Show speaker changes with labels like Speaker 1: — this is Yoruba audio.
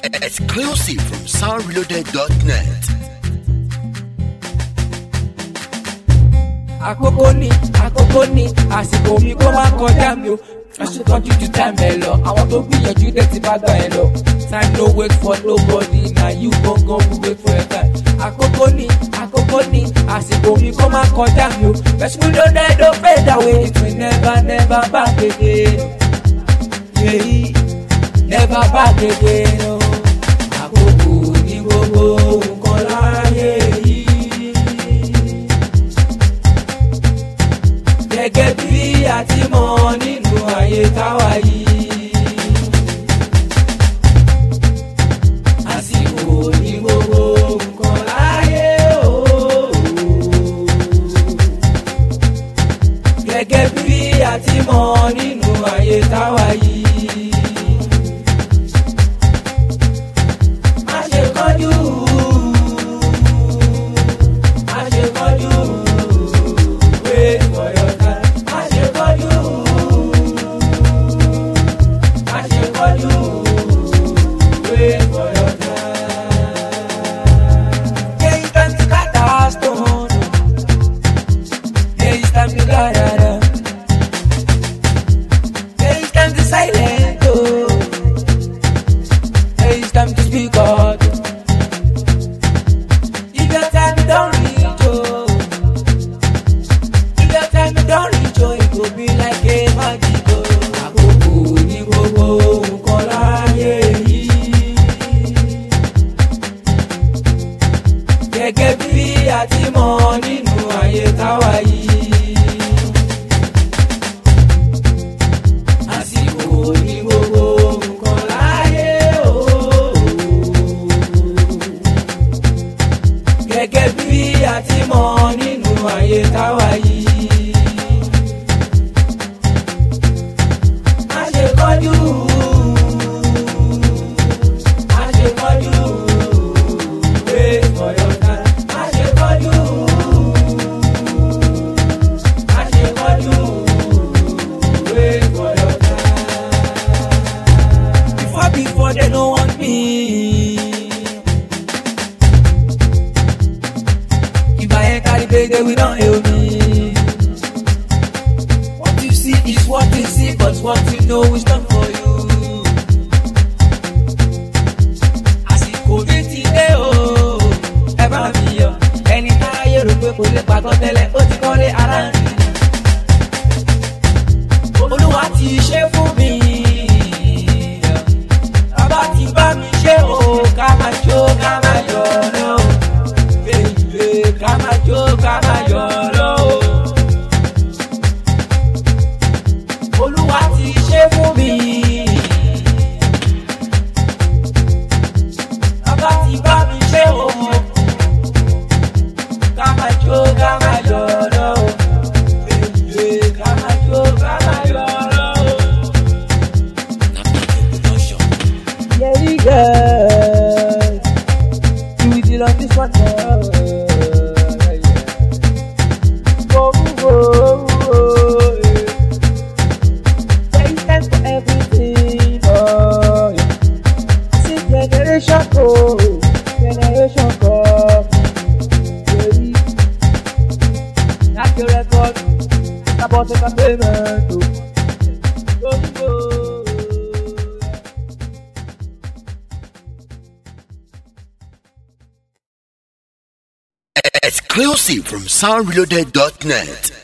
Speaker 1: Exclusive from soundreloaded.net.
Speaker 2: àkókò ní àkókò ní àsìkò mi kó má kọjá mi o ẹsùn tọ́jú ju time ẹ lọ àwọn tó gbìyànjú dé ti bá gbà ẹ lọ time no wait for nobody na you gangan who wait for your time àkókò ní àkókò ní àsìkò mi kó má kọjá mi o ẹsùn ló dé ló fade away it will never never back again yeah, never back again o àkókò ní gbogbo nǹkan láyé yìí. gẹ́gẹ́ bí a ti mọ̀ nínú ayé táwa yìí. àsìkò ní gbogbo nǹkan láyé o. gẹ́gẹ́ bí a ti mọ̀ nínú ayé táwa yìí. má ṣe kánjú. má ṣe kánjú. Wait for your time. Má ṣe kánjú. Má ṣe kánjú. Wait for your time. Yeah, it's time to cut our stone. Yeah, it's time to da-da-da. Yeah, it's time to silent. Oh. Yeah, it's time to speak out. If your time don't reach, oh. If your time don't reach, oh, it go be like a magic, oh. Àkókò ní gbogbo nǹkan láyé yìí. Gẹ́gẹ́ bí a ti mọ̀ nínú ayé táwa yìí. Àsìkò ní gbogbo nǹkan láyé, oh. Gẹ́gẹ́ bí a ti mọ̀ nínú ayé táwa yìí. Má ṣe kánjú. Má ṣe kánjú. Wait for your time. Má ṣe kánjú. Má ṣe kánjú. Wait for your time. Before before they no want me. If I ain't carry baby, we don't help me. What you see is what you see, but what you know is not for you. Àsìkò mi ti dé o, ẹ bá mi yọ. Ẹni táyé rò pé kò lè pàgọ́ tẹ́lẹ̀, ó ti kọ́lé ara ń rìn. Olúwa ti ṣe fún mi. Bàbá ti bá mi ṣe o, ká máa jó, ká máa yọ̀ lọ́wọ́ baby, ká máa jó ká máa yọ̀ lọ́wọ́. Olúwa ti ṣe fún mi. Bàbá ti bá mi ṣe o. Ká máa jó ká máa yọ̀ lọ́wọ́. Baby, ká máa jó ká máa yọ̀ lọ́wọ́. Yeah, you girl. You will deal on this one now. Yeah, yeah. Oh, oh, oh, yeah. There is time for everything. Oh, yeah. See generation go, generation come. Yeah. Knock your record. About the payment. Oh, oh, oh.
Speaker 1: Exclusive from soundreloaded.net.